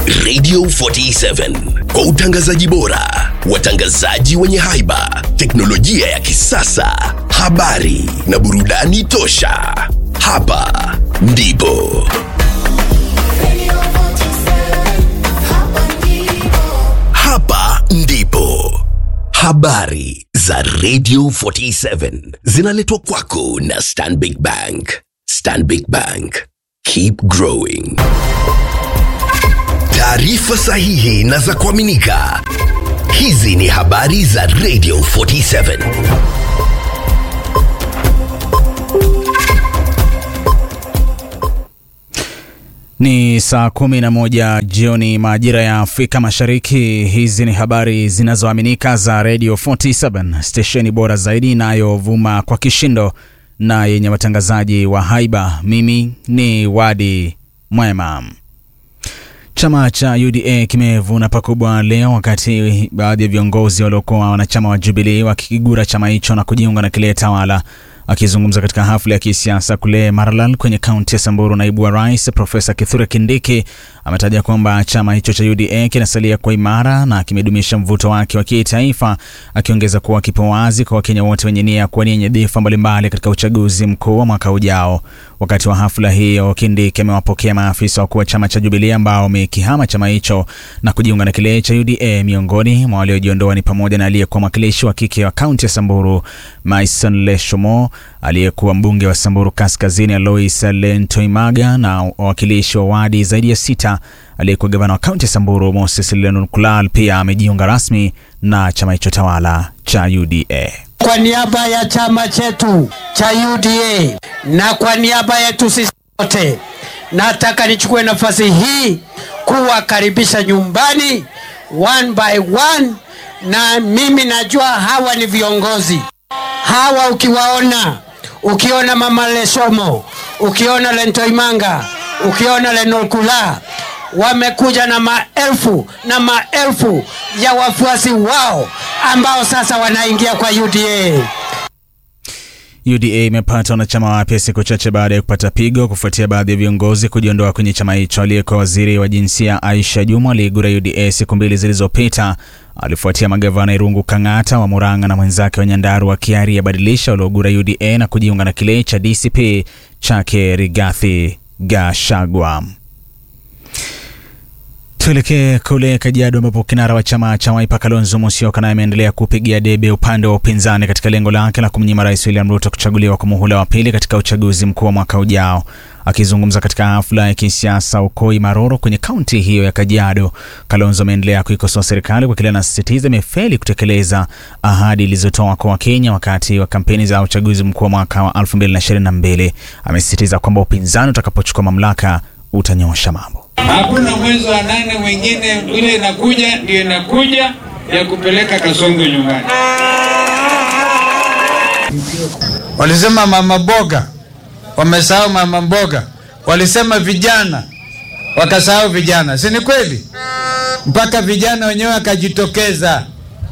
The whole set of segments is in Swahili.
Radio 47 kwa utangazaji bora, watangazaji wenye haiba, teknolojia ya kisasa, habari na burudani tosha. Hapa ndipo hapa ndipo habari za Radio 47 zinaletwa kwako na Stanbic Bank. Stanbic Bank, keep growing. Taarifa sahihi na za kuaminika. Hizi ni habari za Radio 47. Ni saa kumi na moja jioni majira ya Afrika Mashariki. Hizi ni habari zinazoaminika za Radio 47 stesheni bora zaidi inayovuma kwa kishindo na yenye watangazaji wa haiba. Mimi ni Wadi Mwema. Chama cha UDA kimevuna pakubwa leo wakati baadhi ya viongozi waliokuwa wanachama wa Jubilee wakikigura chama hicho na kujiunga na kile tawala. Akizungumza katika hafla ya kisiasa kule Maralal kwenye kaunti ya Samburu, naibu wa rais Profesa Kithure Kindiki ametaja kwamba chama hicho cha UDA kinasalia kwa imara na kimedumisha mvuto wake wa kitaifa, akiongeza kuwa kipo wazi kwa Wakenya wote wenye nia ya kuwania nyadhifa mbalimbali katika uchaguzi mkuu wa mwaka ujao. Wakati wa hafla hiyo, Kindiki amewapokea maafisa wakuu wa chama cha Jubilee ambao wamekihama chama hicho na kujiunga na kile cha UDA. Miongoni mwa waliojiondoa ni pamoja na aliyekuwa mwakilishi wa kike wa kaunti ya Samburu Maison Leshomo, aliyekuwa mbunge wa Samburu Kaskazini Alois Lentoimaga na wawakilishi wa wadi zaidi ya sita. Aliyekuwa gavana wa kaunti ya Samburu Moses Lennon Kulal pia amejiunga rasmi na chama hicho tawala cha UDA. Kwa niaba ya chama chetu cha UDA na kwa niaba yetu sisi wote, nataka nichukue nafasi hii kuwakaribisha nyumbani one by one, na mimi najua hawa ni viongozi hawa. Ukiwaona, ukiona mama Leshomo, ukiona Lentoimanga, ukiona Lenolkula wamekuja na maelfu na maelfu ya wafuasi wao ambao sasa wanaingia kwa UDA. UDA imepata wanachama wapya siku chache baada ya kupata pigo kufuatia baadhi ya viongozi kujiondoa kwenye chama hicho. Aliyekuwa waziri wa jinsia Aisha Juma aliigura UDA siku mbili zilizopita, alifuatia magavana Irungu Kang'ata wa Murang'a na mwenzake wa Nyandarua Kiari yabadilisha waliogura UDA na kujiunga na kile cha DCP chake Rigathi Gachagua. Tuelekee kule Kajiado ambapo kinara wa chama cha Wiper Kalonzo Musyoka naye ameendelea kupigia debe upande wa upinzani katika lengo lake la kumnyima Rais William Ruto kuchaguliwa kwa muhula wa pili katika uchaguzi mkuu wa mwaka ujao. Akizungumza katika hafla ya kisiasa Ukoi Maroro kwenye kaunti hiyo ya Kajiado, Kalonzo ameendelea kuikosoa serikali kwa kile anasisitiza imefeli kutekeleza ahadi ilizotoa kwa Wakenya wakati wa kampeni za uchaguzi mkuu wa mwaka wa 2022. Amesisitiza kwamba upinzani utakapochukua mamlaka utanyosha mambo. Hakuna mwezi wa nane mwingine, ile inakuja ndio inakuja ya kupeleka Kasongo nyumbani. Walisema mama boga, wamesahau mama mboga. Walisema vijana, wakasahau vijana, si ni kweli? Mpaka vijana wenyewe wakajitokeza,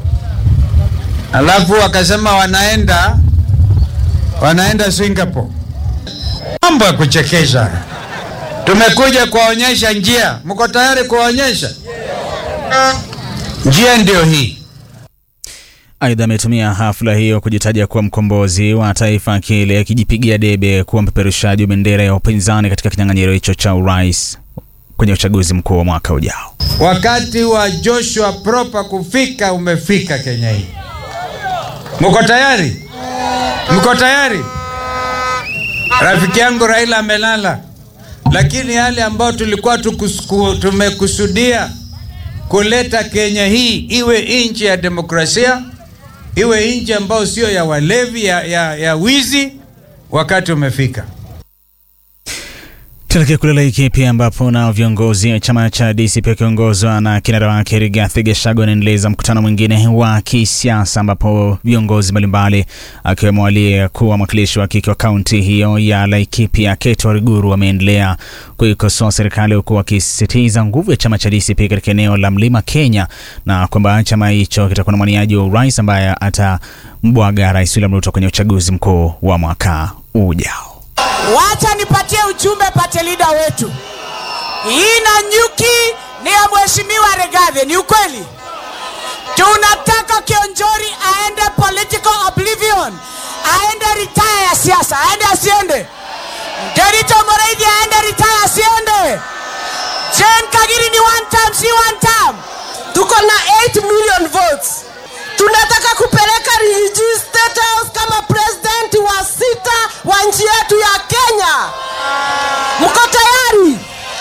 alafu wakasema wanaenda wanaenda Singapore. Mambo ya kuchekesha. Tumekuja kuwaonyesha njia. Mko tayari kuwaonyesha njia? Ndio hii. Aidha, ametumia hafla hiyo kujitaja kuwa mkombozi wa taifa, kile akijipigia debe kuwa mpeperushaji wa bendera ya upinzani katika kinyang'anyiro hicho cha urais kwenye uchaguzi mkuu wa mwaka ujao. Wakati wa Joshua Proper kufika umefika Kenya hii. Mko tayari? Mko tayari? Rafiki yangu Raila amelala lakini yale ambayo tulikuwa tukusku, tumekusudia kuleta Kenya hii iwe nchi ya demokrasia, iwe nchi ambayo sio ya walevi ya, ya, ya wizi, wakati umefika. Tuelekee kule Laikipia ambapo na viongozi wa chama cha DCP wakiongozwa na kinara wake Rigathi Gachagua wanaendeleza mkutano mwingine wa kisiasa ambapo viongozi mbalimbali akiwemo aliyekuwa mwakilishi wa kike wa kaunti hiyo ya Laikipia Kate Wariguru wameendelea kuikosoa serikali huku wakisisitiza nguvu ya chama cha DCP katika eneo la Mlima Kenya na kwamba chama hicho kitakuwa na mwaniaji wa urais ambaye atambwaga Rais William Ruto kwenye uchaguzi mkuu wa mwaka ujao. Wacha nipatie ujumbe pate lida wetu. Hii Nanyuki ni ya mheshimiwa Regathe. Ni ukweli? Tunataka Kionjori aende political oblivion, aende retire ya siasa, aende asiende? Derito Moreithi aende retire asiende? Jane Kagiri ni one term, si one term? tuko na 8 million votes tunataka kupeleka Riggy State House kama president wa sita wa nchi yetu ya Kenya. Mko tayari?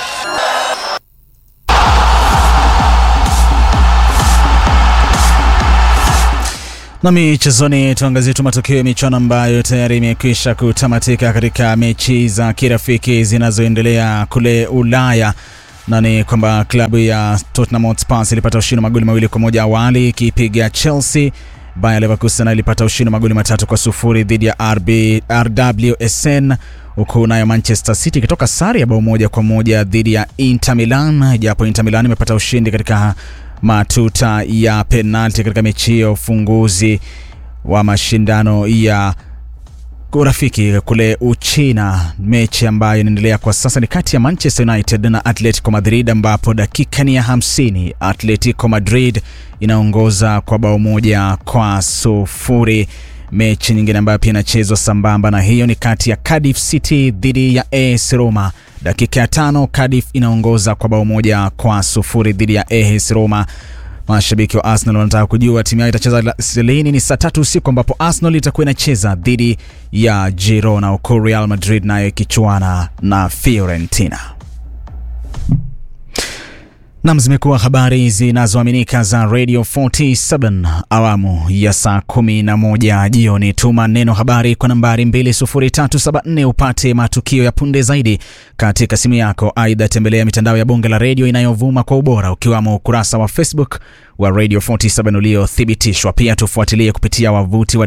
Na michezoni, tuangazie tu matokeo ya michuano ambayo tayari imekwisha kutamatika katika mechi za kirafiki zinazoendelea kule Ulaya na ni kwamba klabu ya Tottenham Hotspur ilipata ushindi magoli mawili kwa moja awali ikipiga Chelsea. Bayer Leverkusen ilipata ushindi magoli matatu kwa sufuri dhidi ya RB, RWSN huku nayo Manchester City ikitoka sare ya bao moja kwa moja dhidi ya Inter Milan, japo Inter Milan imepata ushindi katika matuta ya penalti katika mechi ya ufunguzi wa mashindano ya urafiki kule Uchina. Mechi ambayo inaendelea kwa sasa ni kati ya Manchester United na Atletico Madrid, ambapo dakika ni ya 50 Atletico Madrid inaongoza kwa bao moja kwa sufuri. Mechi nyingine ambayo pia inachezwa sambamba na hiyo ni kati ya Cardiff City dhidi ya AS Roma. Dakika ya tano Cardiff inaongoza kwa bao moja kwa sufuri dhidi ya AS Roma. Mashabiki wa Arsenal wanataka kujua timu yao itacheza lini. Ni saa tatu usiku ambapo Arsenal itakuwa inacheza dhidi ya Girona, huku Real Madrid nayo ikichuana na Fiorentina. Nam, zimekuwa habari zinazoaminika za Radio 47 awamu ya saa 11 jioni. Tuma neno habari kwa nambari 20374 upate matukio ya punde zaidi katika simu yako. Aidha, tembelea mitandao ya bonge la redio inayovuma kwa ubora ukiwamo ukurasa wa Facebook wa Radio 47 uliothibitishwa. Pia tufuatilie kupitia wavuti wa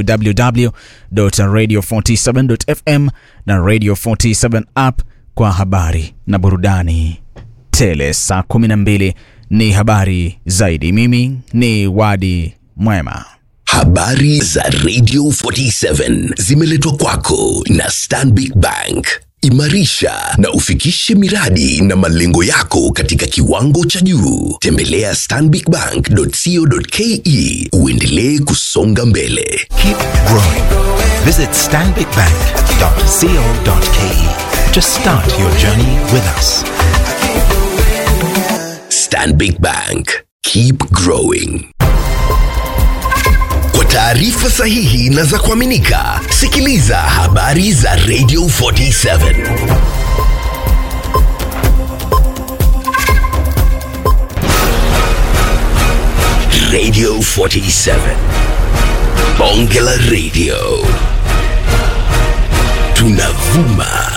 www.radio47.fm na Radio 47 app kwa habari na burudani tele. Saa 12 ni habari zaidi. Mimi ni Wadi Mwema. Habari za Radio 47 zimeletwa kwako na Stanbic Bank. Imarisha na ufikishe miradi na malengo yako katika kiwango cha juu. Tembelea stanbicbank.co.ke uendelee kusonga mbele. Keep growing. Visit stanbicbank.co.ke to start your journey with us. Stanbic Bank. Keep growing. Kwa taarifa sahihi na za kuaminika, sikiliza habari za Radio 47. Radio 47. Bonge la Radio.